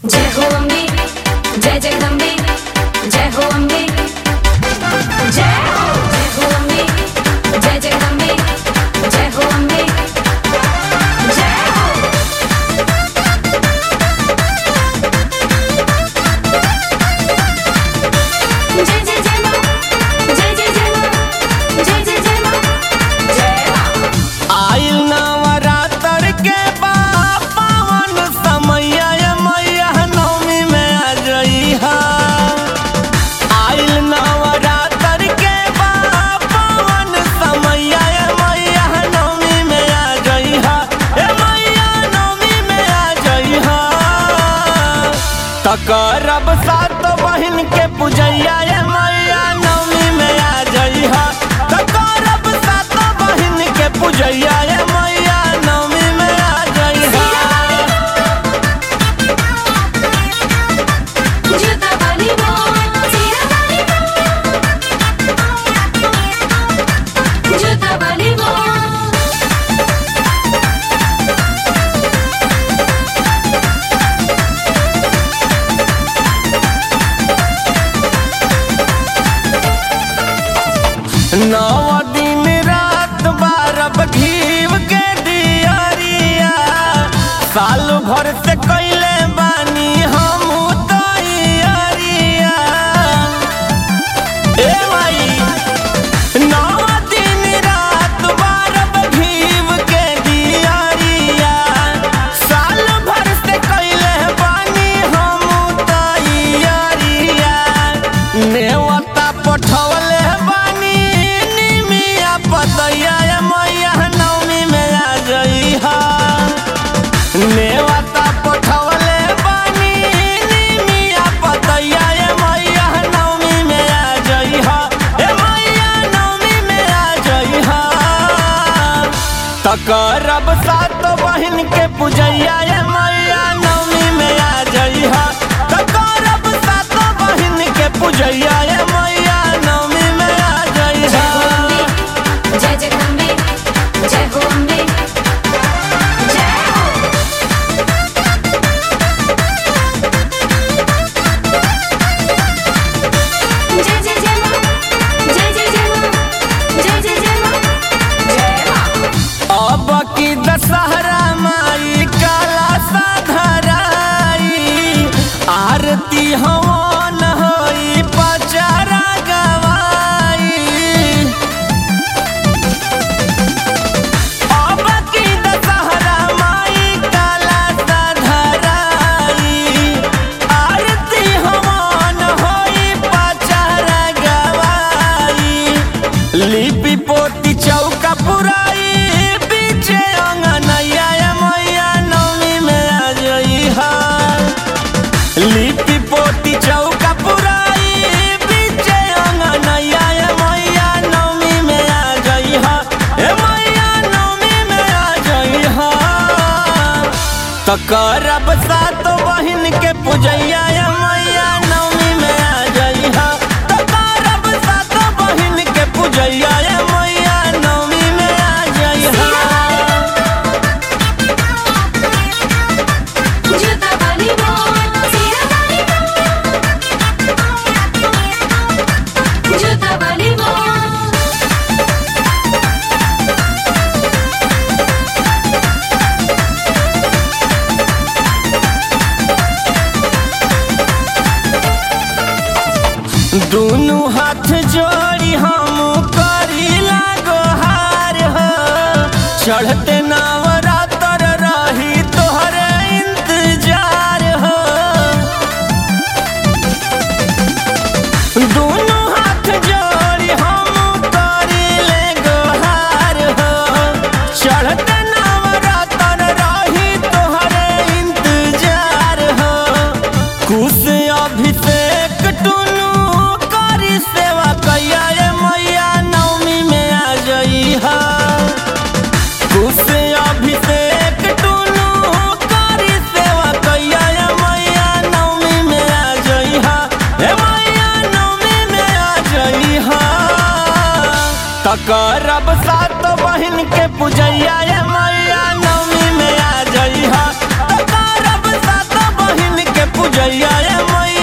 जय हो अम्बे जय जगदम्बे जय हो अम्बे जय हो जय हो अम्बे जय जगदम्बे जय हो अम्बे जय हो जय जय जय मां जय जय जय मां जय जय जय मां जय मां आइल नवरात्र के बा पावन समैया ये मैया नवमी में आ जइहा आइल नवरात्र के बा पावन समैया ये मैया नवमी में आ जइहा ए मैया नवमी में आ जइहा तकरब सात बहिन के पूजैया ये मैया नवमी में आ जइहा तकरब सात बहिन के पूजैया ये मैया नवमी में आ जइहा जूता वाली मां सीरा वाली मां जूता वाली मां नौ दिन रात बारब घीव के दियरिया साल भर से कैले बानी हम तैयारिया ए माई नौ दिन रात बारब घीव के दियरिया साल भर से कैले बानी हम तैयारिया नेवता पठवले बानी निमिया पतैया ए मैया नवमी में आ जइहा नेवता पठवले बानी निमिया पतैया ए मैया नवमी में आ जइहा ए मैया नवमी में आ जइहा तकरब सात बहिन के पूजैया ए मैया नवमी में आ जइहा तकरब सात बहिन के पूजैया ए मैया नवमी में आ जय जइहा हो अम्बे जय जगदम्बे जय हो अम्बे जय हो जय जय जय मां जय जय जय मां जय जय जय मां जय मां अब की दशहरा माई काला साधराई आरती हवन होई पचारा गवाई अब की दशहरा माई काला साधराई आरती हवन होई पचारा गवाई लिपि पोती चौका पुराई पीछे अंगनैया ए मैया नवमी में आ जइहा लिपि पोती चौका पुराई पीछे अंगनैया ए मैया नवमी में आ जइहा ए मैया नवमी में आ जइहा तकरब सात बहिन के पूजैया ए मैया नवमी में आ जइहा तकरब सात बहिन के पूजैया ए मैया नवमी में आ जइहा जूता वाली मां सीरा वाली मां जूता वाली मां दुनु हाथ जोड़ी हम करीला गोहार हो चढ़ते नवरात्र रही तोहरे इंतजार हो दुनु हाथ जोड़ी हम करीले गोहार हो चढ़ते नवरात्र रही तोहरे इंतजार हो कुश अभिषेक टुनु करी सेवा कैया ए मैया नवमी में आ जइहा कुश अभिषेक टुनु करी सेवा कैया ए मैया नवमी में आ जइहा ए मैया नवमी में आ जइहा तकरब सात बहिन के पूजैया ए मैया नवमी में आ जइहा तकरब सात बहिन के पूजैया ए मैया